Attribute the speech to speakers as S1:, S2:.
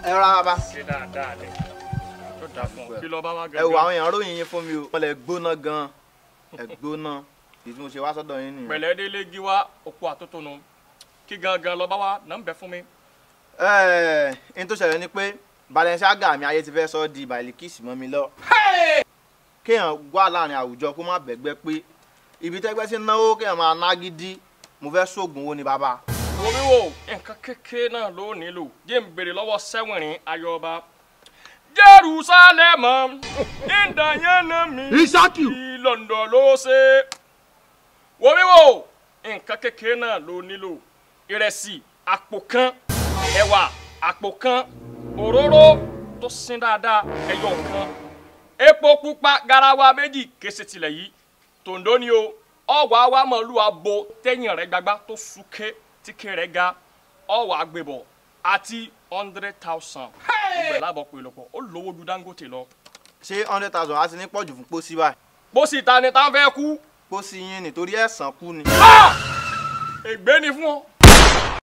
S1: ẹ rọra bàbá.
S2: ṣe dáadáa ni tó dáa fún ọ kí lọ bá wá
S1: ẹ wo àwọn èèyàn ròyìn yín fún mi o. wọ́n lè gbóná gan-an ẹ gbóná ìdí tí mo ṣe wá sọ́dọ̀ yín nìyẹn.
S2: pẹ̀lẹ́ délé gíwá òkú àtótónu kí gangan lọ bá wá nà ń bẹ fún mi.
S1: ẹ ẹ n tó ṣẹlẹ̀ ni pé Balenciaga mi ayé ti fẹ́ sọ di bàìlíkìsì mọ́ mi lọ. kéèyàn wà láàrin àwùjọ kó má bẹ̀gbẹ́ pé ibi tẹ́gbẹ́ sí náwó kéèyàn máa ná gidi mo fẹ́ sóògùn owó ni bàbá.
S2: wo mi wo nǹkan kékeré náà ló nílò jẹ́ ń béèrè lọ́wọ́ sẹ́wìnrin ayọba jerusalem ìdáyẹnà mi
S3: Isaki.
S2: ìlọ̀ndọ̀ ló ṣe wo mi wo nǹkan kékeré náà ló nílò ìrẹsì àpò kan ẹ̀wà àpò kan òróró tó sin dáadáa ẹyọ kan epo pupa garawa méjì kése tilẹ̀ yìí tòǹdó ni o ọwọ́ àwa mọ̀lú abo tẹ́yìn rẹ̀ gbagba tó súnké tíkẹ́ rẹ̀ ga ọwọ́ àgbébọ̀ àti hundred thousand ìgbẹ́ lábọ̀ pé lọ́pọ̀ ó lówó ju Dangote lọ.
S1: ṣé hundred thousand á ti ní pọ̀jù fún pósí báyìí.
S2: pósí ta ni tá ń fẹ́ kú
S1: pósí yín nítorí ẹ̀sán kú ni.
S2: ègbé ni fún ọ